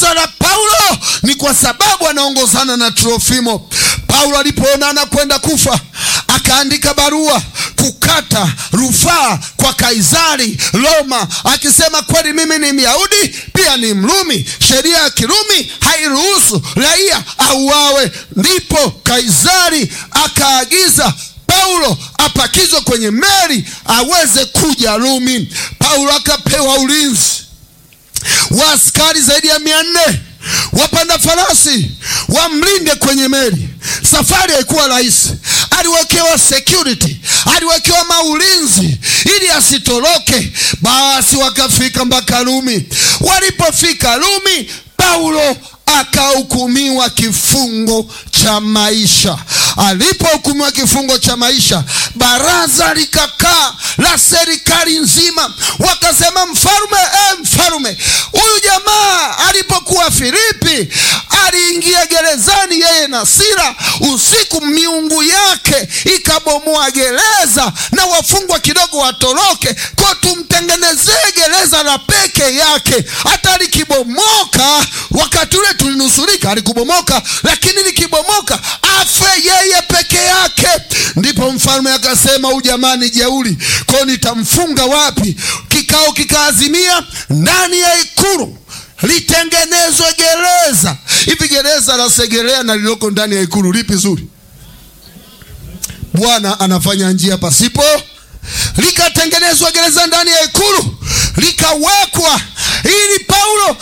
la Paulo ni kwa sababu anaongozana na Trofimo. Paulo alipoona anakwenda kufa, akaandika barua kukata rufaa kwa Kaisari Roma, akisema kweli mimi ni Myahudi pia ni Mrumi, sheria ya Kirumi hairuhusu raia auawe. Ndipo Kaisari akaagiza Paulo apakizwe kwenye meli aweze kuja Rumi. Paulo akapewa ulinzi wa askari zaidi ya mia nne wapanda farasi wamlinde kwenye meli. Safari haikuwa rahisi, aliwekewa security, aliwekewa maulinzi ili asitoroke. Basi wakafika mpaka Rumi. Walipofika Rumi, Paulo akahukumiwa kifungo cha maisha. Alipohukumiwa kifungo cha maisha, baraza likakaa la serikali nzima, wakasema, mfalume, eh, mfalume, huyu jamaa alipokuwa Filipi aliingia gerezani yeye na Sila usiku, miungu yake ikabomoa gereza na wafungwa kidogo watoroke, kwa tumtengenezee gereza la peke yake. Hata likibomoka, wakati ule tulinusurika, alikubomoka, lakini likibomoka afe yeye peke yake. Ndipo mfalme akasema, huyu jamaa ni jeuri, kwao nitamfunga wapi? Kikao kikaazimia ndani ya ikulu litengenezwe gereza. Hivi gereza la Segerea na lililoko ndani ya ikulu lipi zuri? Bwana anafanya njia pasipo. Likatengenezwa gereza ndani ya ikulu, likawekwa ili Paulo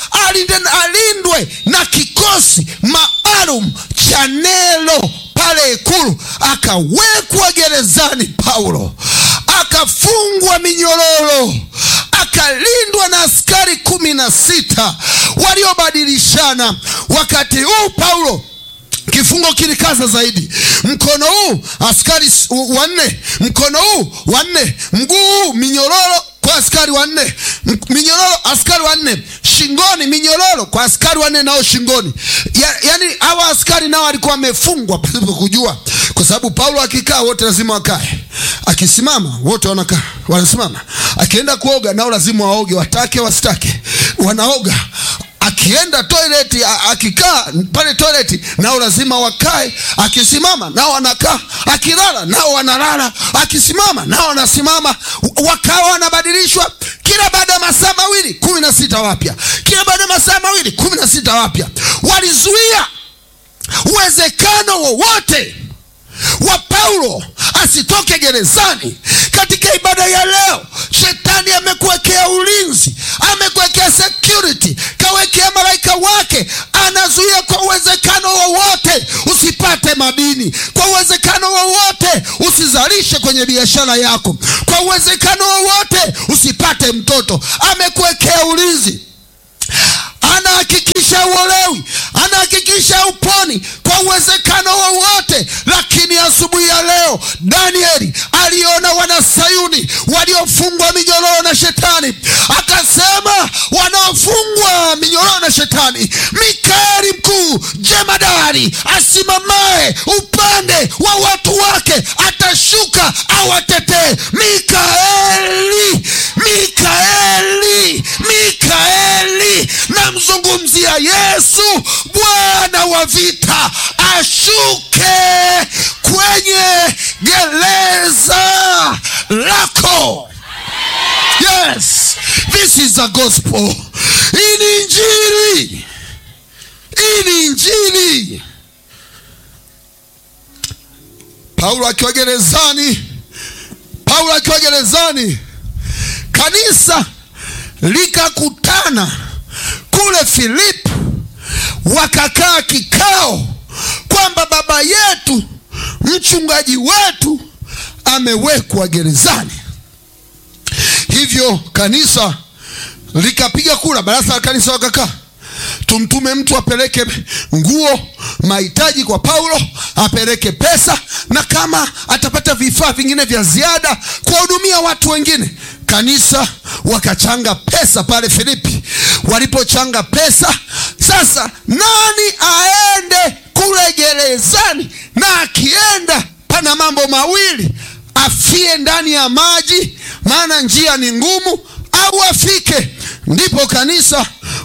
alindwe na kikosi maalum cha Nero pale ikulu. Akawekwa gerezani Paulo, akafungwa minyororo, akalindwa na askari kumi na sita waliobadilishana. Wakati huu Paulo kifungo kilikaza zaidi. Mkono huu askari wanne, mkono huu wanne, mguu huu minyororo kwa askari wanne, minyororo askari wanne, shingoni minyororo kwa askari wanne nao shingoni. Ya, yani hawa askari nao walikuwa wamefungwa pasipo kujua, kwa sababu Paulo akikaa wote lazima wakae, akisimama wote wanakaa wanasimama, akienda kuoga nao lazima waoge, watake wasitake, wanaoga akienda toileti, akikaa pale toileti nao lazima wakae, akisimama nao wanakaa, akilala nao wanalala, akisimama nao wanasimama, wakawa wanabadilishwa kila baada ya masaa mawili kumi na sita wapya, kila baada ya masaa mawili kumi na sita wapya. Walizuia uwezekano wowote wa Paulo asitoke gerezani. Katika ibada ya leo, shetani amekuwekea ulinzi, amekuwekea security, kawekea malaika wake, anazuia kwa uwezekano wowote usipate madini, kwa uwezekano wowote usizalishe kwenye biashara yako, kwa uwezekano wowote usipate mtoto. Amekuwekea ulinzi, anahakikisha uolewi, anahakikisha uponi kwa uwezekano wowote. Lakini asubuhi ya leo Danieli aliona wana Sayuni waliofungwa minyororo na shetani, akasema wanaofungwa minyororo na shetani, Mikaeli mkuu jemadari asimamaye upande wa watu wake atashuka awatetee. Mikaeli, Mikaeli, Mikaeli, namzungumzia Yesu Bwana wa vita, ashuke kwenye gereza lako. Yes, this is the gospel. Hii ni Injili, hii ni Injili. Paulo akiwa gerezani, Paulo akiwa gerezani, kanisa likakutana kule Filipi, wakakaa kikao kwamba baba yetu mchungaji wetu amewekwa gerezani. Hivyo kanisa likapiga kura, baraza la kanisa wakakaa, tumtume mtu apeleke nguo, mahitaji kwa Paulo, apeleke pesa, na kama atapata vifaa vingine vya ziada kuwahudumia watu wengine. Kanisa wakachanga pesa pale Filipi. Walipochanga pesa, sasa nani aende kule gerezani? Na akienda pana mambo mawili, afie ndani ya maji, maana njia ni ngumu, au afike. Ndipo kanisa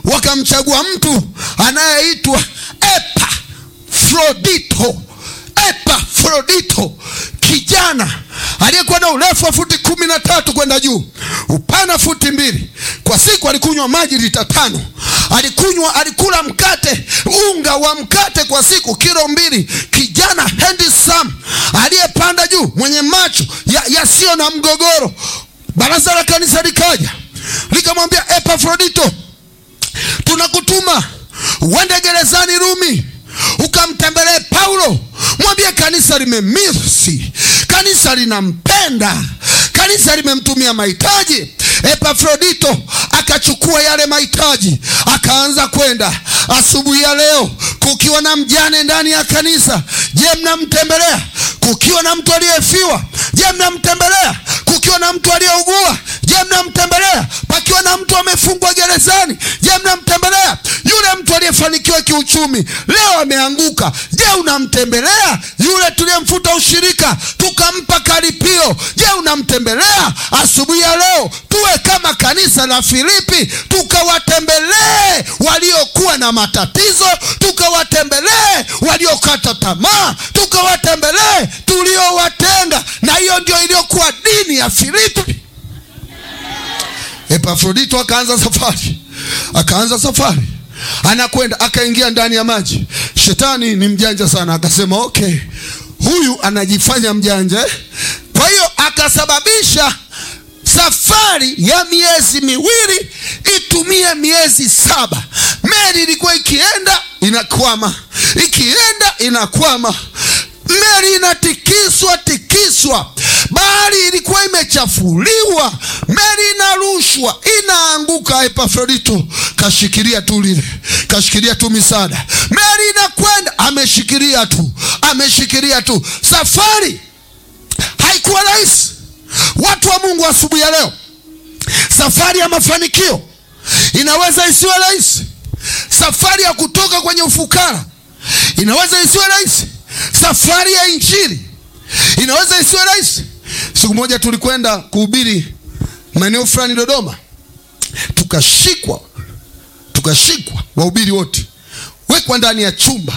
wakamchagua mtu anayeitwa Epafrodito. Epafrodito, kijana aliyekuwa na urefu wa futi kumi na tatu kwenda juu, upana futi mbili. Kwa siku alikunywa maji lita tano. Alikunywa, alikula mkate, unga wa mkate kwa siku kilo mbili. Kijana handsome aliyepanda juu, mwenye macho yasiyo ya na mgogoro. Baraza la kanisa likaja likamwambia Epafrodito, tunakutuma uende gerezani Rumi ukamtembelee Paulo, mwambie kanisa limemisi, kanisa linampenda, kanisa limemtumia mahitaji. Epafrodito akachukua yale mahitaji akaanza kwenda. Asubuhi ya leo kukiwa na mjane ndani ya kanisa, je, mnamtembelea? Kukiwa na mtu aliyefiwa, je, mnamtembelea? Kukiwa na mtu aliyeugua, je, mnamtembelea? Pakiwa na mtu amefungwa gerezani, je, mnamtembelea? Yule mtu aliyefanikiwa kiuchumi leo ameanguka, je, unamtembelea? Yule tuliyemfuta ushirika tukampa karipio, je, unamtembelea? Asubuhi ya leo tuwe kama kanisa la Filipi, tukawatembelee waliokuwa na matatizo, tukawatembelee waliokata tamaa, tukawatembelee tuliowatenga. Na hiyo ndio iliyokuwa dini ya Filipi. Epafrodito akaanza safari, akaanza safari, anakwenda akaingia ndani ya maji. Shetani ni mjanja sana, akasema okay, huyu anajifanya mjanja, kwa hiyo akasababisha safari ya miezi miwili itumie miezi saba. Meli ilikuwa ikienda inakwama, ikienda inakwama, meli inatikiswa tikiswa, bahari ilikuwa imechafuliwa, meli inarushwa, inaanguka. Epafrodito kashikilia tu lile, kashikilia tu misaada, meli inakwenda, ameshikilia tu, ameshikilia tu. Safari haikuwa rahisi. Watu wa Mungu, asubuhi ya leo, safari ya mafanikio inaweza isiwe rahisi. Safari ya kutoka kwenye ufukara inaweza isiwe rahisi. Safari ya injili inaweza isiwe rahisi. Siku moja tulikwenda kuhubiri maeneo fulani Dodoma, tukashikwa, tukashikwa, wahubiri wote wekwa ndani ya chumba,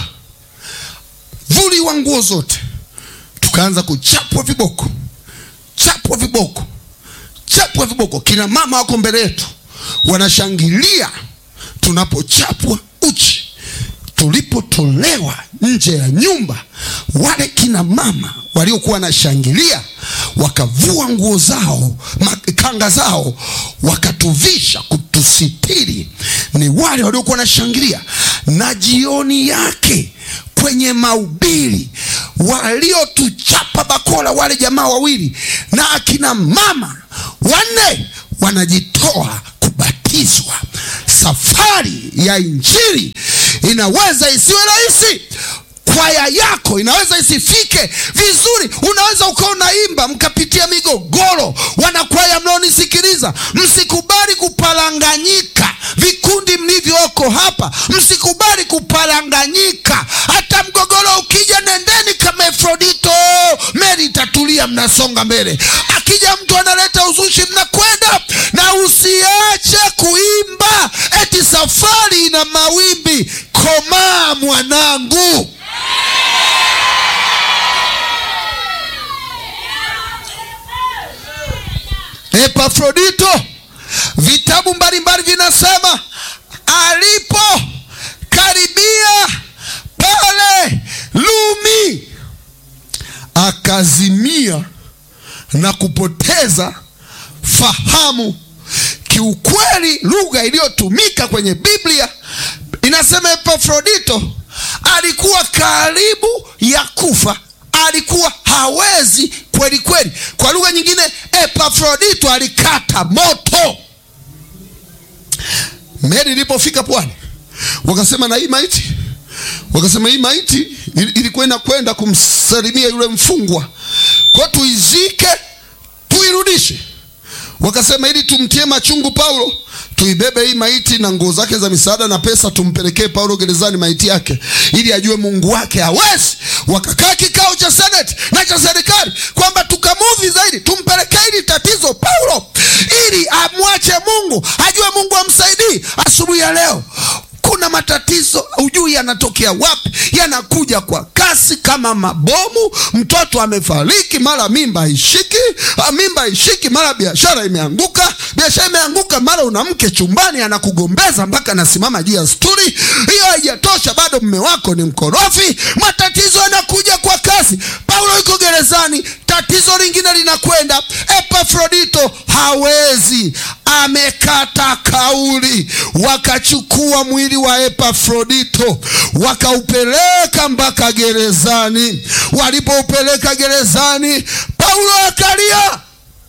vuliwa nguo zote, tukaanza kuchapwa viboko chapwa viboko, chapwa viboko. Kina mama wako mbele yetu wanashangilia tunapochapwa uchi. Tulipotolewa nje ya nyumba, wale kina mama waliokuwa wanashangilia wakavua nguo zao, kanga zao, wakatuvisha kutusitiri. Ni wale waliokuwa wanashangilia, na jioni yake kwenye mahubiri waliotuchapa bakora wale jamaa wawili na akina mama wanne wanajitoa kubatizwa. Safari ya injili inaweza isiwe rahisi. Kwaya yako inaweza isifike vizuri. Unaweza ukawa unaimba mkapitia migogoro. Wanakwaya mnaonisikiliza, msikubali kuparanganyika. Vikundi mlivyoko hapa, msikubali kuparanganyika. Hata mgogoro ukija, nendeni kama Epafrodito, meli itatulia, mnasonga mbele. Akija mtu analeta uzushi, mnakwenda na usiache kuimba eti safari ina mawimbi. Komaa mwanangu. Epafrodito, vitabu mbalimbali vinasema alipokaribia pale Rumi akazimia na kupoteza fahamu. Kiukweli, lugha iliyotumika kwenye Biblia inasema Epafrodito alikuwa karibu ya kufa, alikuwa hawezi kweli kweli. Kwa lugha nyingine, Epafrodito alikata moto. Meli ilipofika pwani, wakasema na hii maiti, wakasema hii maiti ilikuwa inakwenda kumsalimia yule mfungwa, kwa tuizike, tuirudishe. Wakasema ili tumtie machungu Paulo, tuibebe hii maiti na nguo zake za misaada na pesa, tumpelekee Paulo gerezani maiti yake, ili ajue Mungu wake hawezi. wakakaa kikao cha seneti na cha serikali kwamba tukamuvi zaidi, tumpelekee hili tatizo Paulo ili amwache Mungu, ajue Mungu amsaidii. Asubuhi ya leo kuna matatizo hujui yanatokea wapi, yanakuja kwa kasi kama mabomu. Mtoto amefariki, mara mimba haishiki, mimba haishiki, mara biashara imeanguka, biashara imeanguka, mara una mke chumbani anakugombeza mpaka anasimama juu ya sturi. Hiyo haijatosha, bado mme wako ni mkorofi. Matatizo yanakuja kwa kasi. Paulo yuko gerezani, tatizo lingine linakwenda. Epafrodito hawezi, amekata kauli. Wakachukua mwili wa Epafrodito wakaupeleka mpaka gerezani. Walipoupeleka gerezani, Paulo akalia,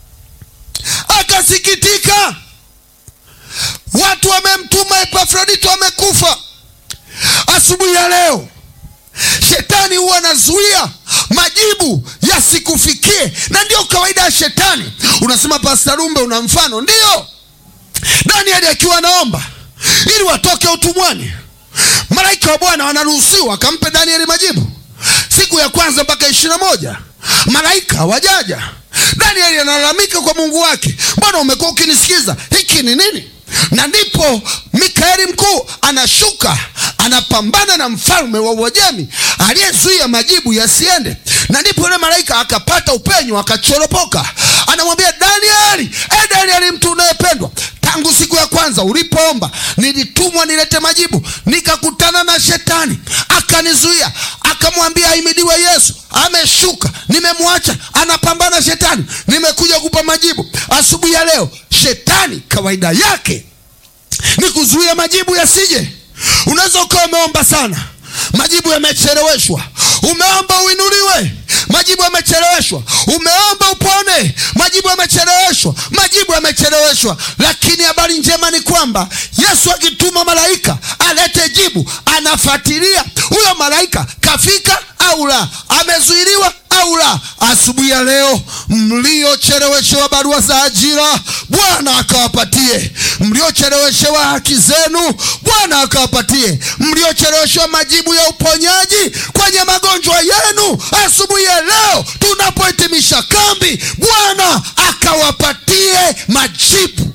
akasikitika. Watu wamemtuma Epafrodito, amekufa. Asubuhi ya leo Shetani huwa anazuia majibu yasikufikie, na ndio kawaida ya shetani. Unasema Pasta Rumbe, una mfano? Ndio, Danieli akiwa anaomba ili watoke utumwani, malaika wa Bwana wanaruhusiwa akampe Danieli majibu siku ya kwanza mpaka ishirini na moja malaika hawajaja. Danieli analalamika kwa Mungu wake, Bwana, umekuwa ukinisikiza, hiki ni nini? Na ndipo Mikaeli mkuu anashuka anapambana na mfalme wa Uajemi aliyezuia majibu yasiende, na ndipo yule malaika akapata upenyo akachoropoka, anamwambia Danieli, e Danieli, mtu unayependwa, tangu siku ya kwanza ulipoomba nilitumwa nilete majibu, nikakutana na shetani akanizuia. Akamwambia ahimidiwe Yesu, ameshuka, nimemwacha anapambana shetani, nimekuja kupa majibu. Asubuhi ya leo shetani kawaida yake ni kuzuia majibu yasije. Unaweza ukawa umeomba sana, majibu yamecheleweshwa. Umeomba uinuliwe, majibu yamecheleweshwa. Umeomba upone, majibu yamecheleweshwa. Majibu yamecheleweshwa, lakini habari njema ni kwamba Yesu akituma malaika alete jibu, anafuatilia huyo malaika kafika au la, amezuiliwa au la. Asubuhi ya leo mliocheleweshewa barua za ajira, Bwana akawapatie. Mliocheleweshewa haki zenu, Bwana akawapatie. Mliocheleweshewa majibu ya uponyaji kwenye magonjwa yenu, asubuhi ya leo tunapohitimisha kambi, Bwana akawapatie majibu.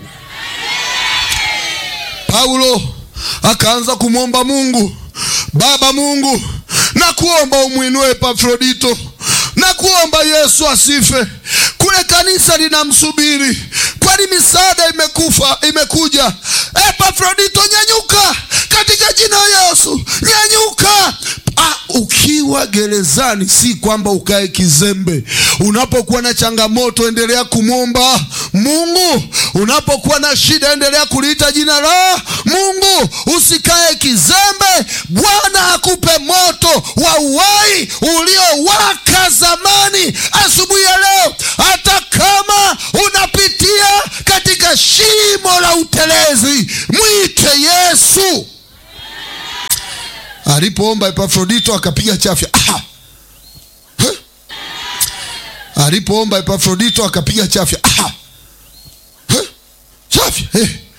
Paulo akaanza kumwomba Mungu, Baba Mungu, na kuomba umwinue Epafrodito na kuomba Yesu asife. Kule kanisa linamsubiri, kwani misaada imekufa imekuja. Epafrodito, nyanyuka katika jina la Yesu, nyanyuka. Ah, ukiwa gerezani si kwamba ukae kizembe. Unapokuwa na changamoto, endelea kumwomba Mungu. Unapokuwa na shida, endelea kuliita jina la Mungu. Usikae kizembe. Bwana akupe moto wa uhai uliowaka zamani. Asubuhi ya leo, hata kama unapitia katika shimo la utelezi, mwite Yesu. Alipoomba Epafrodito akapiga chafya. Ah! Huh? Alipoomba Epafrodito akapiga chafya. Ah! Huh? Chafya. Eh.